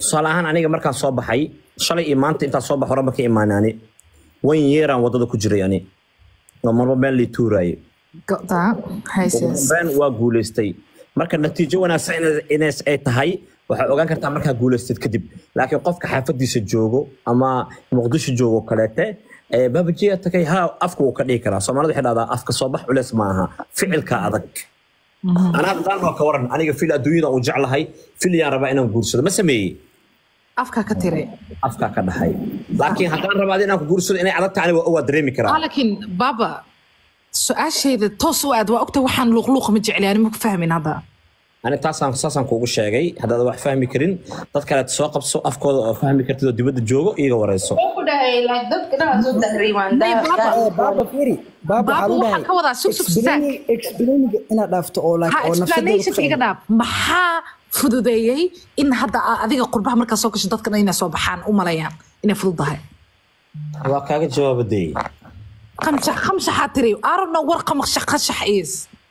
tusaale ahaan aniga markaan soo baxay shalay iyo maanta intaan soo baxo horaba ka imaanaani wan yeeraan wadada ku jiray ani oo marba meel lii tuuraaye Got that. Hayses. ben waa guuleystay marka natiijo wanaagsan ina- inays ay tahay waxaa ogaan kartaa markaa guuleystad kadib laakiin qofka xaafadiisa joogo ama muqdisho joogo kaleete ee babajiya tagay ha afka wuu ka dhigi karaa soomaalida waxay dhahdaa afka soo bax culeys ma aha ficilka adag anaa haddaan waa ka waran aniga fil adduunyada uu jeclahay fil yaan rabaa inaan guursado ma sameeyey Afka ka tiray. afkaa ka dhahay laakiin haddaan rabaa inaan ku guursado inay adag tahay aniga waa dareemi karaa Ah, laakiin baba su-aashayda toos u aad waa ogta waxaan luuqluuqa ma jecli ani ma ku fahmin hadda ani taasaan saasaan kuugu sheegay haddaad wax fahmi karin dad kaleet soo qabso afkooda oo fahmi kartid oo dibadda joogo iiga wareyso Wuxuu ku dhahay like dadka dhan soo tahriimaan Hey, Baba. Eh, baaba firi baaba Baaba, waxaa lagu waxaan dhahay ka wadaa sug, sug, explaining- explaining inaad dhaafto oo like ha oo nafsadeeda ku explanationka iga fahmo. dhaaf maxaa fududeeyey in hadda aa- adiga qurbaha markaa soo gasho dadkan inay soo baxaan u malayaan inay fududahay waa kaaga jawaabadey qamshax qamshaxaa tiri arabna war qamshax qashax is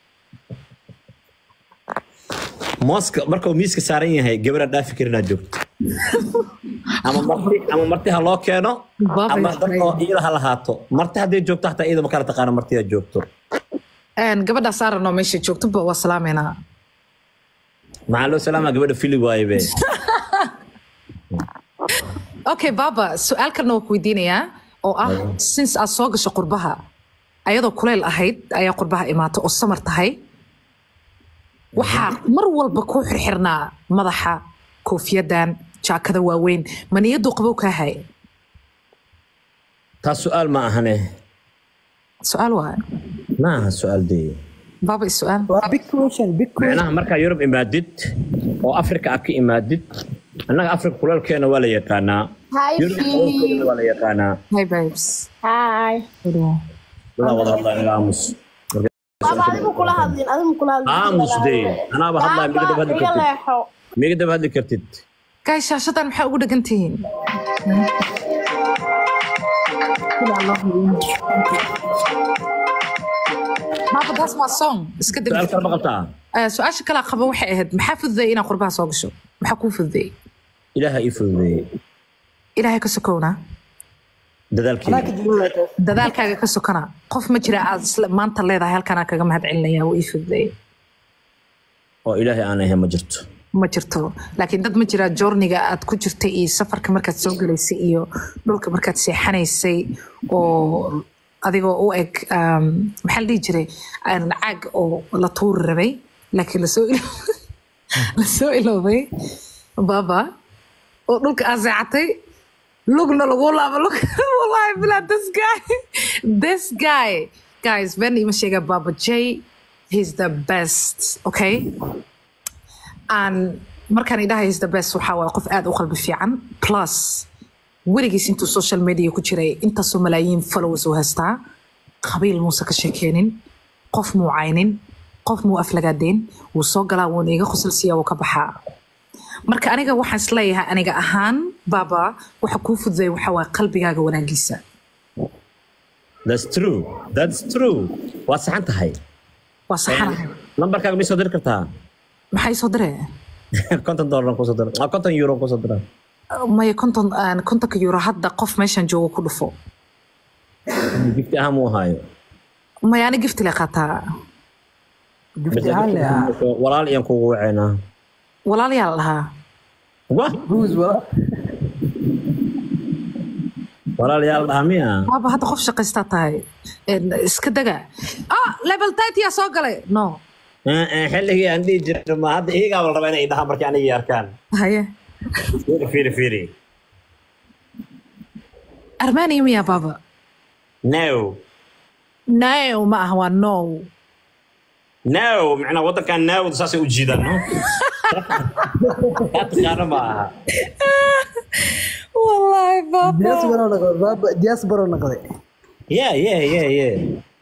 mooska marka uu miiska saaran yahay gabadha dhaafi karin aad joogto ama marti ama marti ha loo keeno Baba ama is dad oo crazy. iyada ha lahaato marti hadday joogto hataa iyada ma kala taqaana marti aad joogto gabadhaas arabno meesha joogto ba waa salaameynaa maxaa loo salaamaa gabadha fili waaye be okay baba su-aal kalena waa ku weydiinayaa oo ah since aad soo gasho qurbaha ayadoo kuleyl ahayd ayaa qurbaha imaatay oo samar tahay waxaa mar walba ku xirxirnaa madaxa koofiyadan jaakada waaweyn maniyadu qabow kaa hay taas su-aal ma ahane su-aal waay ma aha su-aal dee baba is su-aal waa big question big question micnaha markaa yurub imaadid oo afrika aad ka imaadid annaga afrika kuleelkeena waa la yaqaanaa Hi, Yurub Philly. kuleelkeena waa la yaqaanaa hey babes Hi. dadaa wada hadlaa inaga aamus Baba adigu kula hadlin, adigu kula hadlin. aamus dee anaaba hadlaa miga daba hadli Baba, iga kartid leexo. miga daba hadli kartid gaay shaashadan maxaa ugu dhegan tihiin baba that's my song iska su-aal dib kale ma qabtaa Eh, su-aasha kale qaba waxay ahayd maxaa fududeeyay inaad qurbaha soo gasho maxaa kuu fududeeyey ilaaha ii fududeeyey ilaahay ka sokowna anaa dadaalkeeda ka jawaabaa dadaalkaaga ka sokona qof ma jira aad isla- maanta leedahay halkanaa kaga mahad celinaya wuu ii fududeeyey oo ilaahay aan ahayn ma jirto ma jirto laakiin dad ma jira joorniga aad ku jirtay iyo safarka markaad soo galaysay iyo dhulka markaad seexanaysay oo adigoo u eg um, maxaa la dhihi jiray aan caag oo la tuuri rabay laakiin lasoo ilo- lasoo iloobay baba oo dhulka aad seexatay lugna lagu laabo lug wallahi bilaa this guy this guy guys ben ima sheega baba j he's the best okay aan markaan idhahay is the best waxaa waaye qof aad u qalbi fiican plus weligiis intuu social media ku jiray intaasoo malaayiin followers uu haystaa qabiil muuse ka sheekeenin qof muu caynin qof muu aflagaadeen wuu soo galaa wuuna iga qosalsiiya wuu ka baxaa marka aniga waxaan isleeyahay aniga ahaan baba waxa kuu fududay waxa waaye qalbigaaga wanaagiisa that's true that's true waa saxan tahay waa saxanahay lambarkaaga ma soo diri kartaa maxay soo diree konton doolar kusoo dira ah, konton euro kusoo dira maya konton aan kontonka euro hadda qof meeshan joogo ku dhufo gifti ahaan muu ahaayo maya ani gifti le qaataa gifti ahaan le ah walaal iyaan kugu waceynaa walaalayaa la dhahaa wah ruus wala walaal yaa la dhahaa miya waaba hadda qof shaqaystaa tahay En, iska daga ah level yaa soo galay no Eh, eh, xilligii aan dhihi jirno ma hadda iyagaa la rabaa inay dhahaan markii anigii arkaan haye fiiri fiiri fiiri armania miya baba no no ma aha waa no no macnaa waddankan no saasay u jiidaan no kaa taqaano ma aha wallahi baba diaspora noqday baaba diaspora noqday yeah yeah yeah yeah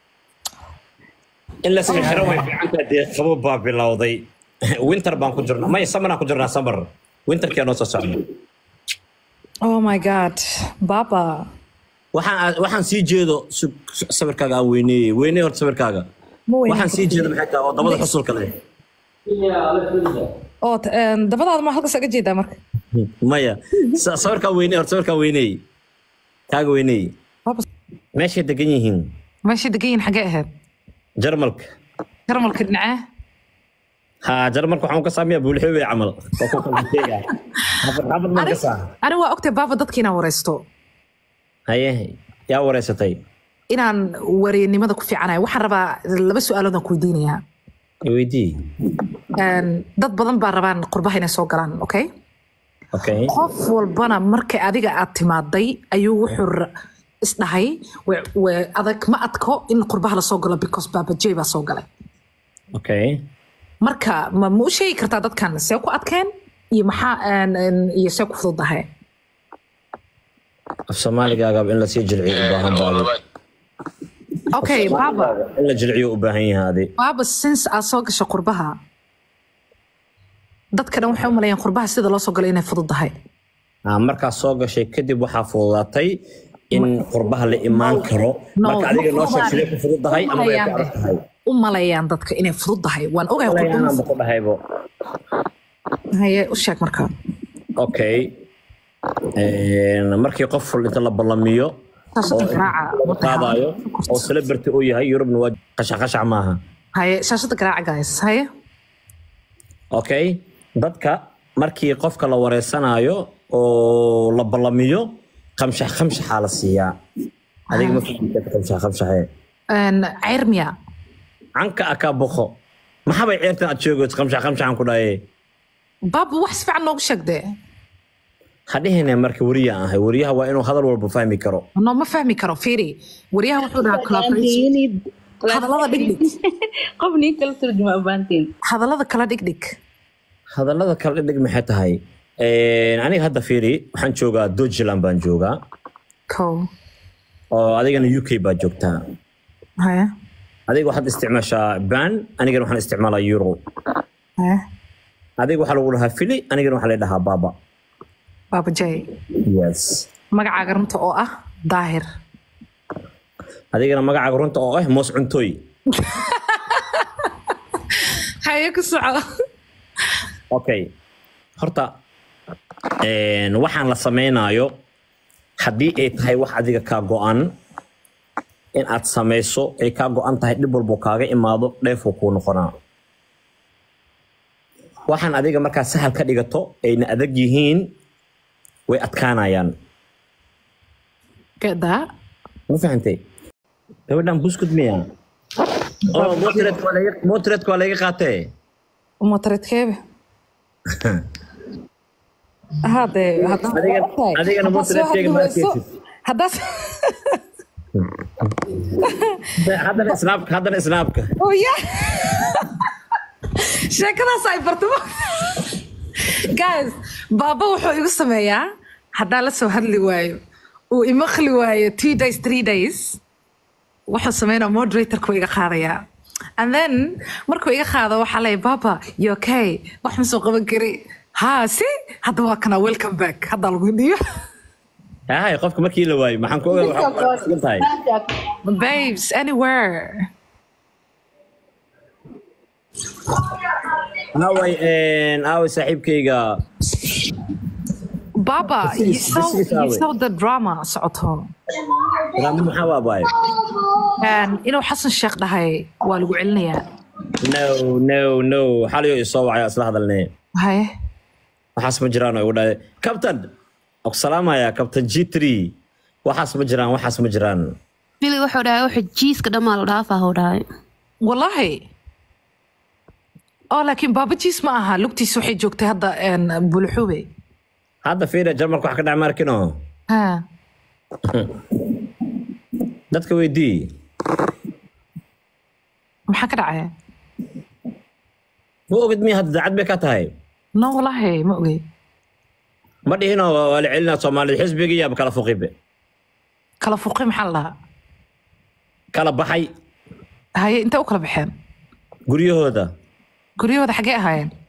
in la iska xiro way fiicantaa dee qabo baa bilowday winter baan ku jirnaa maya samaraan ku jirnaa samar winterkii noo soo socda oh my god baba waxaan waxaan sii jeedo su- su- sawirkaaga aan weyneeyey weyney horta sawirkaaga Ma weyneyn waxaan sii jeedo maxay tahay oo dabada xusulka leh oo t- en, dabadaada ma halkaas aga jeedaa marka maya sa- sawirkaa weyney hor sawirkaa weyney kaaga weyney Baaba, meeshay degan yihiin meesha degan yihiin xagee ahayd jarmalka jarmalka dhinacee ha jarmalka waxaan ka saamiyaa buulxoobey camal waa ku kala sheega xafad xafad maan ka saa ani waa ogtay baaba dadka inaan wareysto haye yaa wareysatay inaan wareynimada ku fiicanayo waxaan rabaa laba su-aalood aan ku weydiinayaa weydii Een, dad badan baa rabaan qurbaha inay soo galaan okay okay qof walbana marka adiga aad timaaday ayuu wuxuu ra- isdhahay we- we- adag ma adko in qurbaha lasoo galo because baaba j baa soo galay okay marka ma ma u sheegi kartaa dadkan see ku adkeen iyo maxaa een, een, iyo see ku fududahay af soomaaligaagaba in lasii jilciyo u baahan baadi okay baaba in la jilciyo u baahan yahay adi baaba since aad soo gasho qurbaha dadka dhan waxay u maleeyaan qurbaha sida loo soo galo inay fududahay Ah, markaad soo gashay kadib waxaa fududaatay in qurbaha la imaan karo No, marka adiga ma noo sheeg fududaan. sidee ku fududahay ama way ku Malayaan adag tahay u maleeyaan dadka inay fududahay waan ogahay qurbaha Malayaanba ku dhahaybo haye u sheeg marka okay Een, markii qof inta la ballamiyo shaashada garaaca qaadayo oo celebrity uu yahay yurubna waa qashac qashac maaha haye shaashada garaaca guys haye okay dadka markii qofka la wareysanayo oo la ballamiyo qamshax qamshaxaa la siiyaa adiga ma fahamtid qamshax qamshaxee Een, ceyrmiya canka akaa boqo maxabay ceertan aad sheegayso qamshax qamshaxan ku dhaye baaba wax si fiican noogu sheegde hadhihine marka weriya ahay weriyaha waa inuu hadal walba fahmi karo noo ma fahmi karo fiiri wariyaha wuxuu dhahaa collaboration hadallada dhigdhig qof nin kala turjuma u baahantiin hadallada kala dhigdhig hadallada kala dhigdhig maxay tahay Een, aniga hadda fiiri waxaan joogaa Deutschland baan joogaa kow oo adigana UK baa joogtaa haye adiga waxaad isticmaashaa ban anigana waxaan isticmaalaa euro haye adiga waxaa lagu dhahaa fili anigana waxaa la dhahaa baba baaba jay yes magacaaga runta oo ah daahir adigana magacaaga runta oo ah moos cuntooy haye ku soco okay horta een, waxaan la samaynayo haddii ay tahay wax adiga kaa go-an in aad samayso ay kaa go-an tahay dhib walbo kaaga imaado dheefuu kuu noqonaa waxaan adiga markaa sahal ka dhigato ayna adag yihiin way adkaanayaan get that ma fahantay gabadhan buskud miya oh motretka waa laga- motretka waa laga qaatee motoreedkeebe hade Adiga- adigana motoreedkeega ma arkaysid. haddaas haddana snaabka haddana snaabka oh ya sheekadaas ay bartamo guys baaba wuxuu igu sameeyaa haddaa la soo hadli waayo uu imaqli waayo two days three days wuxuu sameynaa moderatorku iga qaadayaa and then markuu iga qaado waxaa leeya baba you okay wax ma soo qaban kari ha si hadda waa kana welcome back haddaa lagu dhiyo hay qofka markii la waayo maxaan ku ogaa waxaa ku sugan tahay babes anywhere aaway aaway saaxiibkayga baba you This is- saw, this is you how it- saw the drama socoto raamo maxaa waabaayo And inuu xasan sheekh dhahay waa lagu celinayaa no no no xaliyo isoo wacay isla hadalnee haye waxaas ma jiraan oo igu dhahay captain aku salaamaya captain g three waxaas ma jiraan waxaas ma jiraan bili wuxuu dhahay wuxuu jiiska dhammaa la dhaafaa huu dhahay wallahi oo laakiin baabajiis ma aha lugtiis waxay joogtay hadda een, buluxube hadda fiira jarmalka wax ka dhac markino ha dadka weydii maxaa ka dhacay ma ogid miya hadda daacad bay ka tahay no wallahi ma ogey ma dhihino waa la celinaa soomaalida xisbiga iyo kala fuqibe kala fuqi maxaa la dhahaa kala baxay haye intay u kala baxeen guryahooda guryahooda xaggee ahaayeen